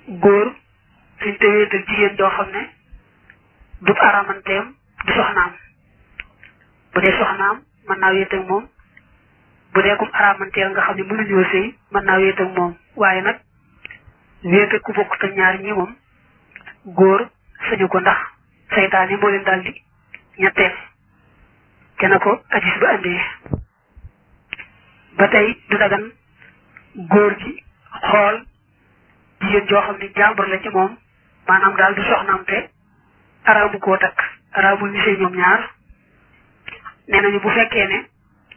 góor suñ te wéetal jigéen joo xam ne du aramanteem du soxnaam bu dee soxnaam mën naa wéet ak moom bu dee kum aramanteel nga xam ne mënuñoo sëy mën naa wéet ak moom waaye nag wéet ak ku bokk te ñaar ñi moom góor sañu ko ndax saytaane moo leen daal di ñetteel te na ko addis ba andee ba tey du dagan góor gi xool jigéen joo xam ne jàmbur la ci moom maanaam daal du soxnaam te araamu koo takk araamul ñu sëy ñoom ñaar nee nañu bu fekkee ne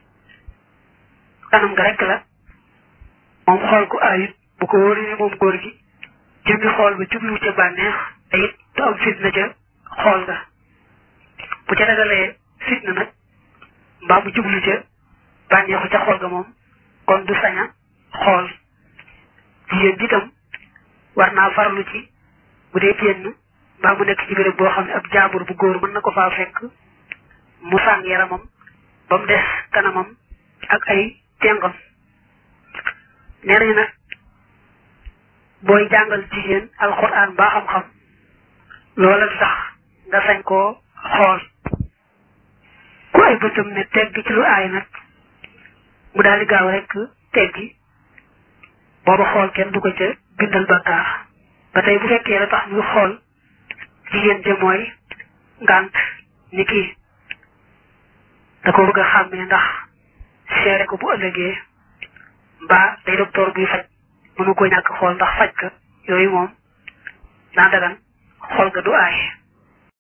kanam nga rek la moom xool ko ayut bu ko wóoree ne moom góor gi jëmmi xool ba jubluwu ca bànneex te it du am fitna ca xool nga bu ca dagalee fitna nag mbaa mu jublu ca bànneexu ca xool ga moom kon du sañ a xool jigéen ji tam war naa farlu ci bu dee génn mbaa mu nekk ci béréb boo xam ne ab jaambur bu góor mën na ko faa fekk mu sàng yaramam ba mu des kanamam ak ay tengam nee nañu nag booy jàngal jigéen alxuraan mbaa xam-xam loola du tax nga sañ koo xool ku ay bëtam ne tegg ci lu aay nag mu daal di gaaw rek teggi booba xool kenn du ko ca bindal bakkaar ba tey bu fekkee la tax muy xool jigéen ja mooy ngànt ni kii da ko bëgg a xàmmee ndax seere ko bu ëllëgee mbaa day docteur buy faj mënu ko ñàkk xool ndax faj ka yooyu moom naa dagan xool ga du aaye